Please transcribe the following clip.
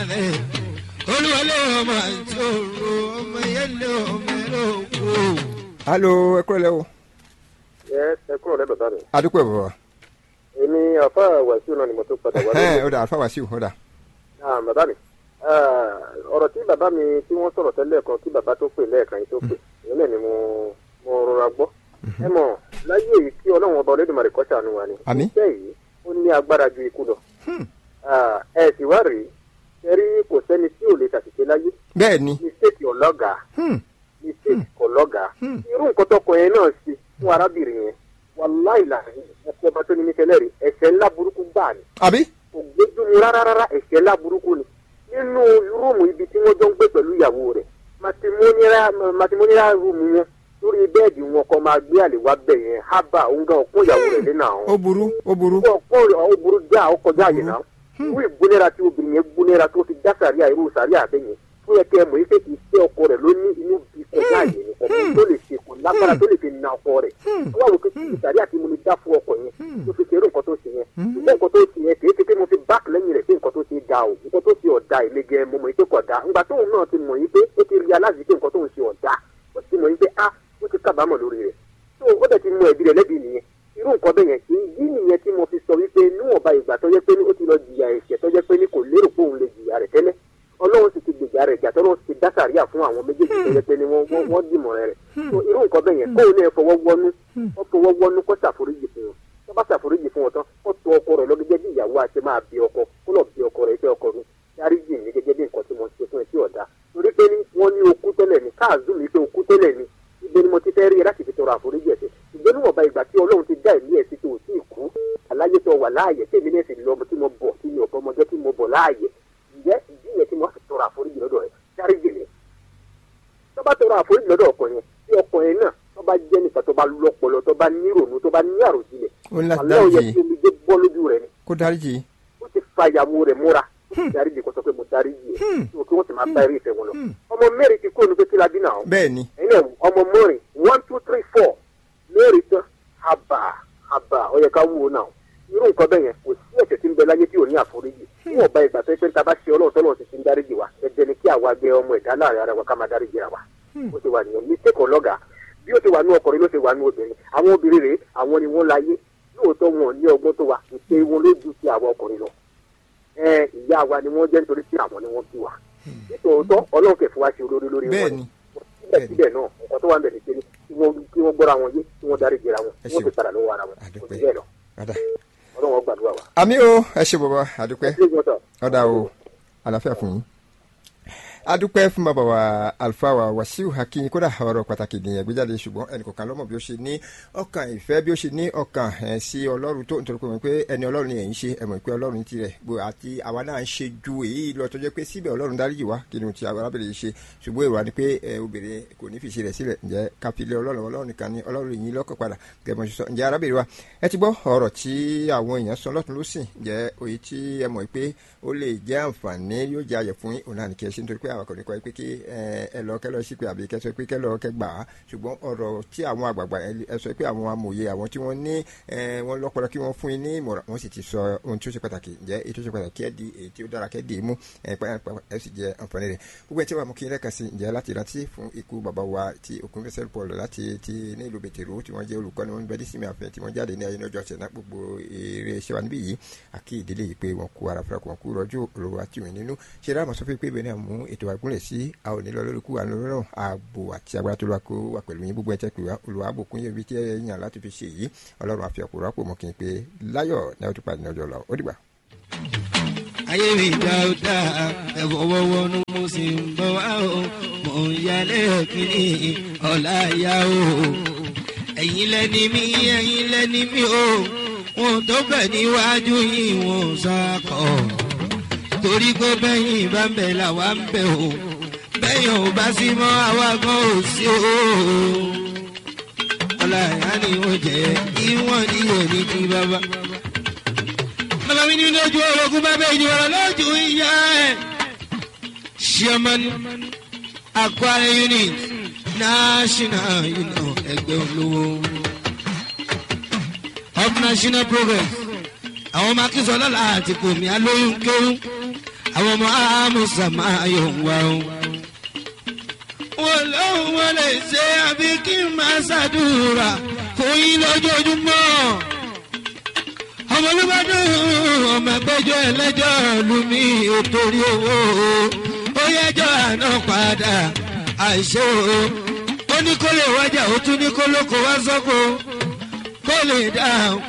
rẹ̀ olúwalé ọmọ àti òru ọmọ yẹlẹ ọmọ ẹrọ òkú. alo ẹ kúrò lẹ́wọ̀ ẹ ẹ kúrò lẹ́dọ̀ bá mi. adúpẹ́ bàbá. èmi àfa wàsíù náà ni mo tó padà wá ẹhẹn lórí. ó dà alfa wasiu ó dà. Ah, bàbá mi Ah, ọ̀rọ̀ tí bàbá mi tí wọ́n sọ̀rọ̀ tẹ́lẹ̀ kan kí bàbá tó pè lẹ́ẹ̀kan yìí tó pè ìyẹn náà ni mo mo rọra gbọ́. ẹ mọ̀ láyé èyí kí ọlọ́run ọba olódùmarè kọ́ ṣàánú wa ni. Àmín. iṣẹ́ yìí ó ní agbára ju ikú lọ. Ah, ẹ sì wá rèé ẹ rí kò sẹ́ni tí ò lè ṣàṣìṣe láyé bẹ́ẹ̀ ni mistake ọlọ́gàá Hmm. mistake ọlọ́gàá Hmm. irú nǹkan tọkọ yẹn náà ṣe fún arábìnrin yẹn wàláì làhìn ẹ̀sẹ̀ ọba tó ní mi tẹ́lẹ̀ rí ẹ̀sẹ̀ ńlá burúkú gbáà ni àbí kò gbójúmu rárá rárá ẹ̀sẹ̀ ńlá burúkú ni nínú rúùmù ibi tí wọ́n jọ ń gbé pẹ̀lú ìyàwó rẹ̀ matrimonial rúùmù wọn lórí bẹ́ẹ̀dì wọn kọ́ máa gbé àlè wá bẹ̀ yẹn hábà òun gan ọ̀pọ̀ ìyàwó rẹ̀ lẹ́nà àwọn ó burú ó burú ọ̀pọ̀ ó burú já ó kọjá àyè náà irú ìgbónera tí obìnrin yẹn gbónera tó fi dá sàríà irú sàríà bẹ́ẹ̀ yẹn fún yẹ kẹ́ ẹ mọ̀ yìí pé iṣẹ́ ọkọ rẹ̀ ló ní inú bí kọjá àyè ni ọkọ tó lè ṣe kò lágbára tó lè fi na ọkọ rẹ̀ wọ́n wá wò pé kí sàríà tí mo lè dá fún ọkọ yẹn tó fi ṣerú nǹkan tó ṣe yẹn ṣùgbọ́n nǹkan tó ṣe yẹn kì í ṣe pé mo fi báàkì lẹ́yìn rẹ̀ pé nǹkan tó ṣe ga o nǹkan tó ṣe ọ̀dà èmi gẹ mo mọ̀ yìí pé kò dá ńgbà tóun náà ti mọ̀ yìí pé ó ti rí aláàzí pé nǹkan tóun ṣe ọ̀dà ó ti mọ̀ yìí pé ah ó ti kábàámọ̀ lórí rẹ̀ tó ó dẹ̀ ti mọ ẹ̀bí rẹ̀ lẹ́bi nìyẹn irú nǹkan bẹ́ẹ̀ yẹn kì í yí nìyẹn tí mo fi sọ wípé níwọ̀nba ìgbà tó jẹ́ pé ní ó ti lọ jìyà ẹ̀ṣẹ̀ tó jẹ́ pé ní kò lérò pé òun lè jìyà rẹ̀ tẹ́lẹ̀ ọlọ́run sì ti gbèjà rẹ̀ jà tọ́lọ́run sì ti dá sàríà fún àwọn méjèèjì tó jẹ́ pé ní wọ́n wọ́n- wọ́n dìmọ̀ rẹ̀ rẹ̀ so irú nǹkan bẹ́ẹ̀ yẹn kóun náà fọwọ́ wọnú ó fọwọ́ wọnú kó ṣàforíjì fún wọn tó bá ṣàforíjì fún wọn tán ó tọ ọkọ rẹ̀ lọ́gẹ́gẹ́ bí ìyàwó àti máa bí ọkọ kó lọ bí ọkọ rẹ̀ iṣẹ́ ọkọ mi dáríjì mi gẹ́gẹ́ bí nǹkan tí mo ṣe fún ẹ tí ọ̀dà torí pé ní wọ́n ní okú tẹ́lẹ̀ ní káàzú mi pé okú tẹ́lẹ̀ ní ibi ni mo ti fẹ́ rí ẹ láti fi tọrọ àforíjì ẹ̀ṣẹ̀ ṣùgbọ́n níwọ̀nba ìgbà tí ọlọ́run ti dá ẹ̀mí ẹ̀ sí tó ò tí ì kú aláyé tó wà láàyè tí èmi náà sì lọ tí mo bọ̀ tí mi ò fọmọdé tí mo bọ̀ láàyè ǹjẹ́ ìdí yẹn tí mo fi tọrọ àforíjì lọ́dọ̀ rẹ̀ dáríjì mi tó bá tọrọ àforíjì lọ́dọ̀ ọkọ yẹn tí ọkọ yẹn náà tó bá jẹ́ nìkan tó bá lọ́pọlọ tó bá ní ìrònú tó bá ní àròjinlẹ̀ ó ní láti àlẹ́ òye dáríjì tí omi dé bọ́ lójú rẹ̀ ni kó dáríjì ó ti fa ìyàwó rẹ̀ múra ó ti dáríjì kó sọ pé mo dáríjì ẹ̀ tó kí wọ́n sì máa bá eré ìfẹ́ wọn lọ ọmọ mẹ́rin ti kúrò ní pé kí la bí náà bẹ́ẹ̀ ni ẹ̀yin náà ọmọ mẹ́rin one two three four mẹ́rin tán àbà àbà ó yẹ ká wúwo náà irú nǹkan bẹ́ẹ̀ yẹn kò sí ẹ̀ṣẹ̀ tí ń bẹ láyé tí ò ní àforíjì níwọ̀n bá ìgbà tó yẹ pé tá a bá ṣe ọlọ́run tọ́lọ́run ti ti ń dáríjì wa ẹ̀jẹ̀ ni kí àwa gbé ọmọ ẹ̀dá láàrin ara wa ká máa dáríjì ra wa ó ti wà nìyẹn mistake ọlọ́gà bí ó ti wà ní ọkùnrin ló ti wà ní obìnrin àwọn obìnrin rèé àwọn ni wọ́n láyé lóòótọ́ wọn ò ní ọgbọ́n tó wa ìṣe wọn ló ju ti àwọn ọkùnrin lọ ẹ ìyá wa ni wọ́n jẹ́ nítorí tí àwọn ni wọ́n bí wa nítòótọ́ ọlọ́run kẹfù wa ṣe olórí lórí bẹ́ẹ̀ wọn ni síbẹ̀síbẹ̀ náà nǹkan tó wà ń bẹ̀ ní pé kí wọ́n kí wọ́n gbọ́ra wọn yé kí wọ́n dárí jẹra wọn Ẹ kí wọ́n ṣeun. ti padà lọ́wọ́ ara wọn kò Àdúpẹ́. sí bẹ́ẹ̀ lọ ọ̀dà ọlọ́run ó gbàdúrà wa. àmì o ẹ ṣe bàbá àdúpẹ́ Ṣé ìgbọ́n sọ? ọ̀dà o àlàáfíà fún yín adúpẹ́ fún bàbá wa alfa wa wasiu hakim kódà ọ̀rọ̀ pàtàkì nìyẹn gbéjáde ṣùgbọ́n ẹnìkọ̀ọ̀kan lọ́mọ bí ó ṣe ní ọkàn ìfẹ́ bí ó ṣe ní ọkàn ẹ̀ sí ọlọ́run tó nítorí pé mọ̀ pé ẹni ọlọ́run ni ẹ̀ ń ṣe ẹ̀ mọ̀ pé ọlọ́run tirẹ̀ bó àti àwa náà ń ṣe ju èyí lọ tó jẹ́ pé síbẹ̀ ọlọ́run dáríjì wá kí ni ti arábìnrin yìí ṣe ṣùgbọ́n èrò wa ni pé ẹ, obìnrin kò ní fi ṣe rẹ̀ sílẹ̀ ǹjẹ́ kápílẹ̀ ọlọ́run ọlọ́run nìkan ni ọlọ́run yìí lọ́kàn padà gẹ́gẹ́ bí wọ́n ṣe sọ ǹjẹ́ arábìnrin wa ẹ ti gbọ́ ọ̀rọ̀ tí àwọn èèyàn sọ lọ́tún lọ́sìn ǹjẹ́ òye tí ẹ mọ̀ pé ó lè jẹ́ àǹfààní yóò jẹ́ ayọ̀ fún yín òun náà ní kí ẹ ṣe nítorí pé àwọn akọ̀nìkọ̀ yìí pé kí ẹ ẹ lọ kẹ́ lọ sí pé àbí kẹ́ sọ pé kẹ́ lọ kẹ́ gbà á ṣùgbọ́n ọ̀rọ̀ tí àwọn àgbààgbà ẹ- ẹ sọ pé àwọn amòye àwọn tí wọ́n ní ẹ, wọ́n lọ́pọlọ kí wọ́n fún yín ní ìmọ̀ràn wọ́n sì ti sọ ohun tí ó ṣe pàtàkì ǹjẹ́ èyí tó ṣe pàtàkì kẹ́ di èyí tí ó dára kẹ́ di mú ẹ pa- pa- ẹ sì jẹ àǹfààní rẹ̀ gbogbo ẹ tí wàá mú kí n lẹ́ka sí ǹjẹ́ láti rántí fún ikú bàbá wa ti òkun fẹsẹ̀ paul láti ti ní ìlú bètèrò tí wọ́n jẹ́ olùkọ́ni wọn bẹ́ẹ̀ dísìmí àfẹ́ tí wọ́n jáde ní ayé ní ọjọ́ ọ̀sẹ̀ náà gbogbo eré iṣẹ́ wa níbí yìí àkí ìdílé yìí pé wọn kú ara fúnra kù wọn kú rọjò olówó àti ìwé nínú ṣe dáhùn sọ fún pé ibẹ̀ náà mú ètò àgúnlẹ̀ sí a ò ní lọ lórí kú àná lọ́rùn ààbò àti agbára tó lọ́wọ́ kó wà pẹ̀lú yín gbogbo ẹ̀ tẹ́ pé wá olùwà àbòkún yẹn bí tí ẹ yàn láti fi ṣe yìí ọlọ́run àfi ọ̀pọ̀ rọ́pò mọ́ kí n pé láyọ̀ náà ó ti pàdé ní ọjọ́ lọ ó dìgbà. ayé mi dáúdá ẹ̀fọ̀wọ́wọ́ ní mo sì ń bọ̀ wá o mò ń yálé kínní ọ̀la yá o ẹ̀yin lẹ́ni mi ẹ̀yin lẹ́ni mi o wọn tó bẹ̀ níwájú yìí wọn ò sàkọ̀ torí pé bẹ́yìn bá ń bẹ̀ làwa ń bẹ̀ o bẹ́yìn ò bá sí mọ́ àwa gan ò sí o ọ̀la yá ni ó jẹ́ ìwọ̀n ni òní ti bàbá bàbá mi ní lójú orogún bàbá ìdíwọ̀rọ̀ lójú ìyá ẹ̀. chairman aquare unit national union ẹgbẹ́ olówó of national progress àwọn ọmọ akínsọ lọ́la àti kòmí alóyún kéwú àwọn ọmọ àmúṣà máa yọ̀ wá o. wọ́n lóun wọ́n lè ṣe àbí kí n máa ṣàdúrà fún yín lójoojúmọ́. ọmọ olùbàdàn ọmọ ẹgbẹ́jọ́ ẹlẹ́jọ́ lumi ò torí owó ó yẹjọ́ àná padà àìṣe o. ó ní kó lè wájà ó tún ní kó lóko wá sọ́kò kó lè dáhùn.